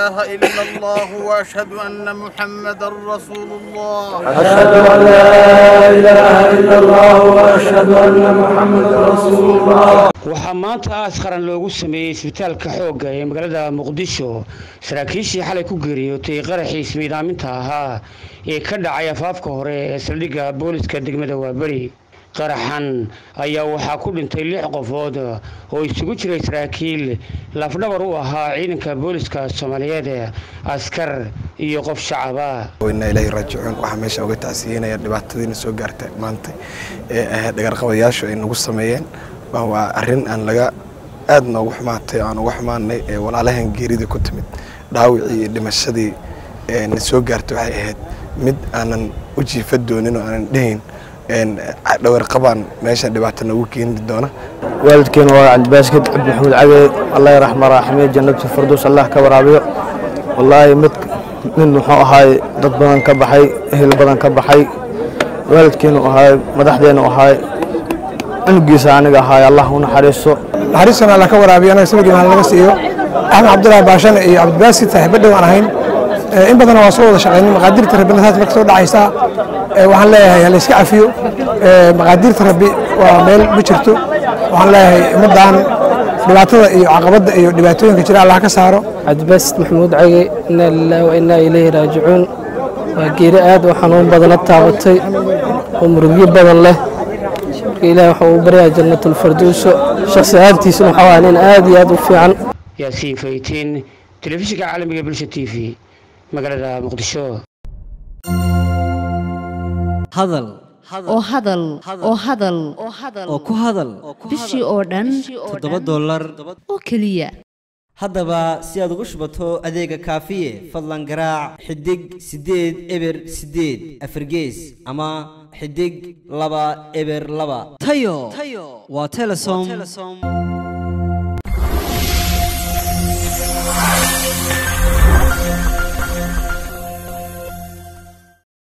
إله إلا الله وأشهد أن محمدا رسول الله أشهد أن لا إله إلا الله وأشهد أن محمدا رسول الله waxaa maanta aas qaran loogu sameeyey isbitaalka xoogga ee magaalada muqdisho saraakiishii xalay ku geeriyootay qaraxii ismiidaaminta ahaa ee ka dhacay afaafka hore ee saldhigga booliska degmada waaberi qaraxan ayaa waxaa ku dhintay lix qofood oo isugu jiray saraakiil lafdhabar u ahaa ciidanka booliska soomaaliyeed askar iyo qof shacaba inaa ilaahi raajicuun waxaa meesha uga tacsiyeynaya dhibaatadiina soo gaarta maanta ee ahayd dhagarqabayaashu ay nagu sameeyeen waa arrin aan laga aad noogu xumaatay aan uga xumaanay ee walaalahan geerida ku timid dhaawicii iyo dhimashadii na soo gaartay waxay ahayd mid aanan u jiifa doonin oo aanan dhehayn dhawarqabaan meesha dhibaato noogu keeni doona waalidkeena waa cabdibaaskid cabdi maxamuud cage allah raxma raaxime jannatu firdows allah ka waraabiyo wallaahi mid mid muxuu ahaay dad badan ka baxay ehel badan ka baxay waalidkeenu ahaay madaxdeenu ahaay cunugiisa aniga ahaay allah u naxariiso naxariistana alla ka waraabiyo anaga samigii maal laga siiyo axmed cabdullaahi baashane iyo cabdibaaskid saaxiibo dhow aan ahayn in badan waa soo wada shaqaynay maqaadirta rabbina saas marka soo dhacaysaa waxaan leeyahay hala iska cafiyo maqaadirta rabbi waa meel ma jirto waxaan leeyahay ummaddan dhibaatada iyo caqabadda iyo dhibaatooyinka jira allah ka saaro cabdibaasid maxamuud cage inaa lilaahi wa innaa ilayhi raajicuun waa geeri aad u xanuun badana taabatay oo murugyo badan leh marka ilahi waxa uu baryaa jannatulfarduuso shakhsi ahaantiisuna waxaa waa nin aad iyo aad u fiican yaasiin faytiin telefishinka caalamiga bulsha t v magaalada muqdisho hadal oo hadal oo hadal oo ku hadal bishii oo dhan toddoba dollar oo keliya haddaba si aad ugu shubato adeega kaafiye fadlan garaac xidig siddeed eber siddeed afargees ama xidig laba eber laba tayo waa telesom